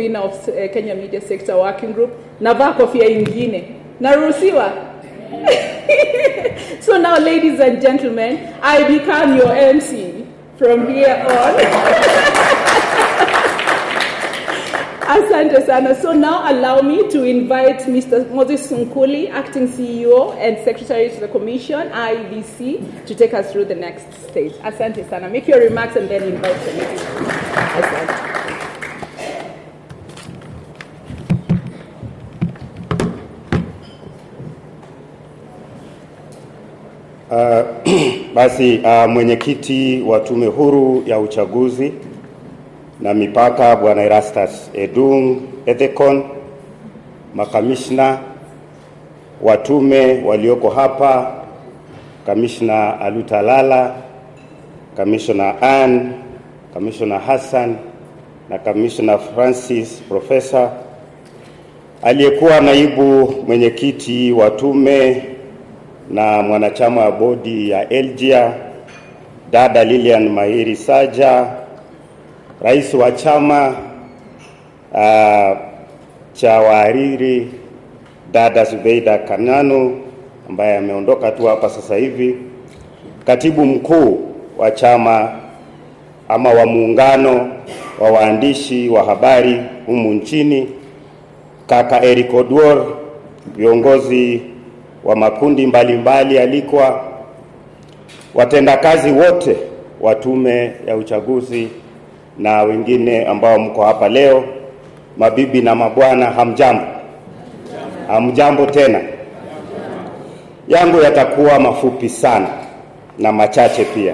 convener of uh, Kenya Media Sector Working Group. Navaa kofia ingine. Naruhusiwa? so now, ladies and gentlemen, I become your MC from here on. Asante sana. So now allow me to invite Mr. Moses Sunkuli, Acting CEO and Secretary to the Commission, IBC, to take us through the next stage. Asante sana. Make your remarks and then invite the ladies. Asante. Uh, basi uh, mwenyekiti wa tume huru ya uchaguzi na mipaka Bwana Erastus Edung Ethekon, makamishna wa tume walioko hapa, kamishna Alutalala, kamishna Ann, kamishna Hassan na kamishna Francis Profesa, aliyekuwa naibu mwenyekiti wa tume na mwanachama wa bodi ya Elgia, dada Lilian Mahiri Saja, rais wa chama uh, cha wahariri dada Zubeida Kananu ambaye ameondoka tu hapa sasa hivi, katibu mkuu wa chama ama wa muungano wa waandishi wa habari humu nchini, kaka Eric Oduor, viongozi wa makundi mbalimbali alikwa, watendakazi wote wa tume ya uchaguzi na wengine ambao mko hapa leo, mabibi na mabwana, hamjambo? Hamjambo tena. Yangu yatakuwa mafupi sana na machache pia.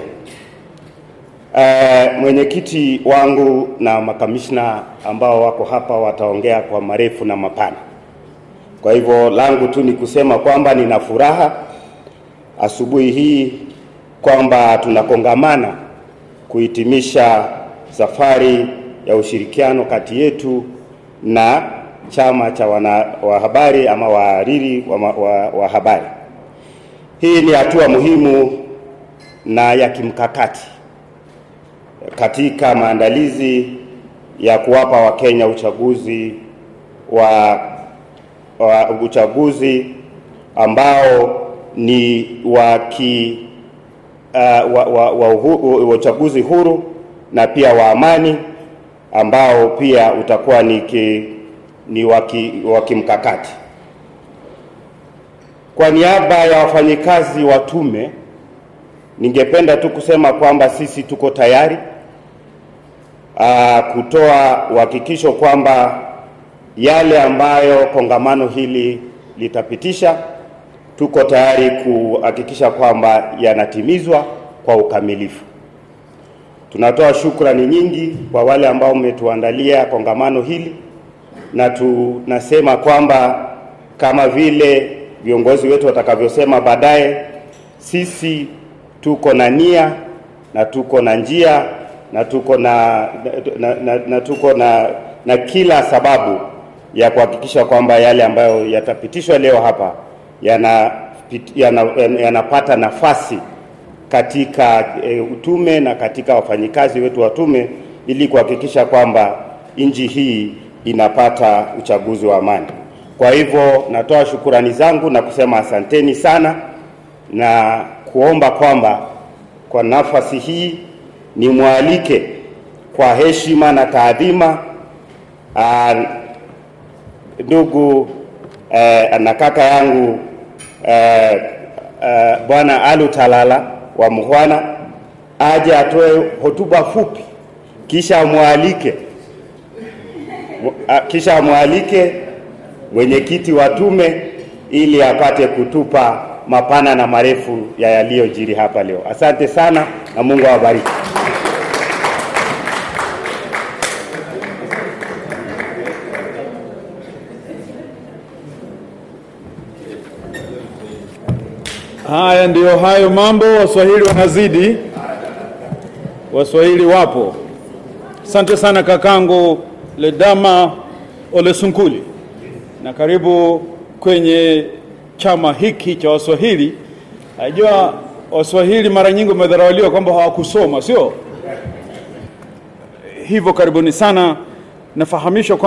Uh, mwenyekiti wangu na makamishna ambao wako hapa wataongea kwa marefu na mapana. Kwa hivyo langu tu ni kusema kwamba nina furaha asubuhi hii kwamba tunakongamana kuhitimisha safari ya ushirikiano kati yetu na chama cha wana wa habari ama wahariri wa, wa, wa habari. Hii ni hatua muhimu na ya kimkakati katika maandalizi ya kuwapa Wakenya uchaguzi wa, wa uchaguzi ambao ni wa ki uh, wa, wa, wa, uhu, wa uchaguzi huru na pia wa amani ambao pia utakuwa ni, ki, ni wa kimkakati. Kwa niaba ya wafanyikazi wa tume, ningependa tu kusema kwamba sisi tuko tayari uh, kutoa uhakikisho kwamba yale ambayo kongamano hili litapitisha, tuko tayari kuhakikisha kwamba yanatimizwa kwa ukamilifu. Tunatoa shukrani nyingi kwa wale ambao mmetuandalia kongamano hili, na tunasema kwamba kama vile viongozi wetu watakavyosema baadaye, sisi tuko na nia na tuko na njia na tuko na, na, na, na tuko na, na kila sababu ya kuhakikisha kwamba yale ambayo yatapitishwa leo hapa yanapata yana, yana nafasi katika e, utume na katika wafanyikazi wetu wa tume ili kuhakikisha kwamba nchi hii inapata uchaguzi wa amani. Kwa hivyo natoa shukurani zangu na kusema asanteni sana na kuomba kwamba kwa nafasi hii nimwalike kwa heshima na taadhima ndugu eh, na kaka yangu eh, eh, Bwana Alu Talala wa Muhwana aje atoe hotuba fupi, kisha amwalike kisha amwalike mwenyekiti wa tume ili apate kutupa mapana na marefu ya yaliyojiri hapa leo. Asante sana na Mungu awabariki. Haya ndiyo hayo mambo. Waswahili wanazidi, Waswahili wapo. Asante sana kakangu Ledama Olesunkuli, na karibu kwenye chama hiki cha Waswahili. Najua Waswahili mara nyingi wamedharauliwa kwamba hawakusoma, sio hivyo? Karibuni sana. Nafahamishwa